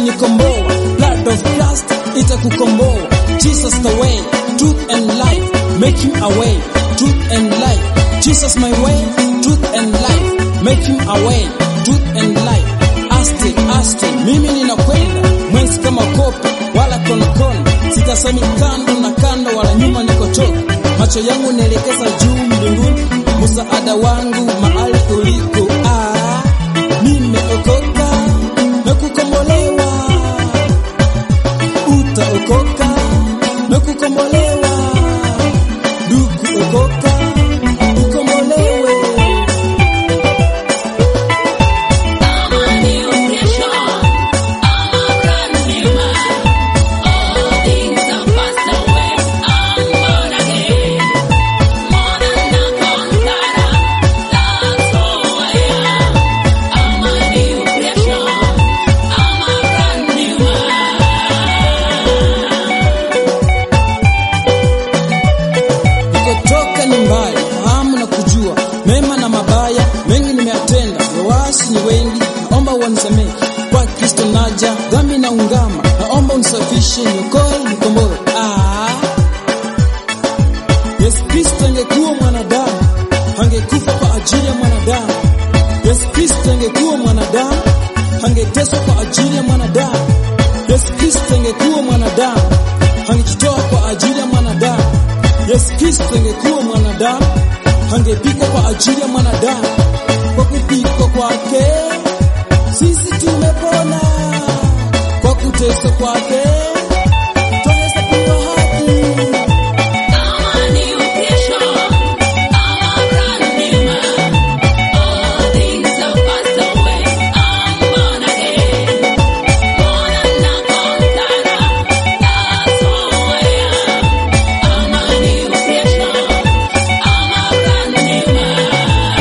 umenikomboa, blood of Christ itakukomboa. Jesus the way, truth and life, make him a way, truth and life. Jesus my way, truth and life, make him a way, truth and life. Aste, aste, mimi ninakwenda mwenzi kama kope wala konokono, sitasami kando na kando wala nyuma nikotoka. Macho yangu naelekeza juu mbinguni, msaada wangu mahali uliko. Ah, nimeokoka na kukombolewa, utaokoka na kukombolewa, ndugu okoka, ukombolewe. I'm a new creation. I'm a brand new man. All things have passed away. I'm born again. More than a conqueror. That's who I am. I'm a new creation. I'm a brand new man. Nikotoka ni mbali, fahamu na kujua mema na mabaya mengi nimeyatenda, wawasi ni wengi, naomba wanisamehe. Kwa Kristo naja, dhambi na ungama, naomba unisafishe, niokoe, nikomboe. Ah, Yesu Kristo angekuwa mwanadamu, angekufa kwa ajili ya mwanadamu. Yesu Kristo angekuwa mwanadamu, angeteswa kwa ajili ya mwanadamu. Yesu Kristo angekuwa mwanadamu, angejitoa kwa ajili ya mwanadamu. Yesu Kristo angekuwa mwanadamu, angepikwa kwa ajili ya mwanadamu. Kwa kupikwa kwake sisi tumepona, kwa kuteswa kwake twahesabiwa haki. I'm a new creation. I'm a brand new man. All things have passed away. I'm born again. More than a conqueror. That's who I am. I'm a new creation. I'm a brand new man.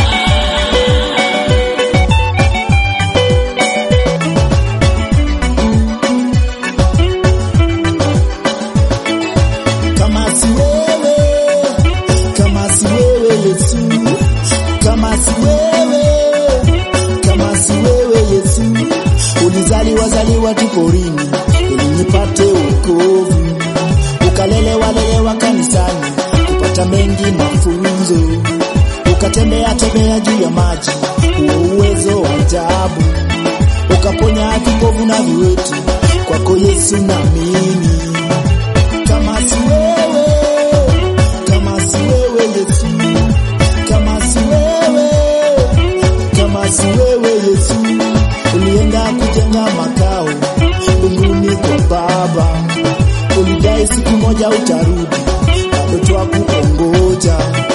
kama si wewe, kama si wewe Yesu, kama si wewe, kama si wewe Yesu, ulizaliwa zaliwa tu porini ili nipate wokovu, ukalelewa lelewa kanisani kupata mengi mafunzo, ukatembea tembea juu ya maji, huo uwezo wa ajabu, ukaponya kipofu na viwete, kwako Yesu naamini kama si wewe, kama si wewe Yesu, kama si wewe, kama si wewe Yesu, ulienda kujenga makao mbinguni kwa Baba, ulidai siku moja utarudi, bado twakuongoja.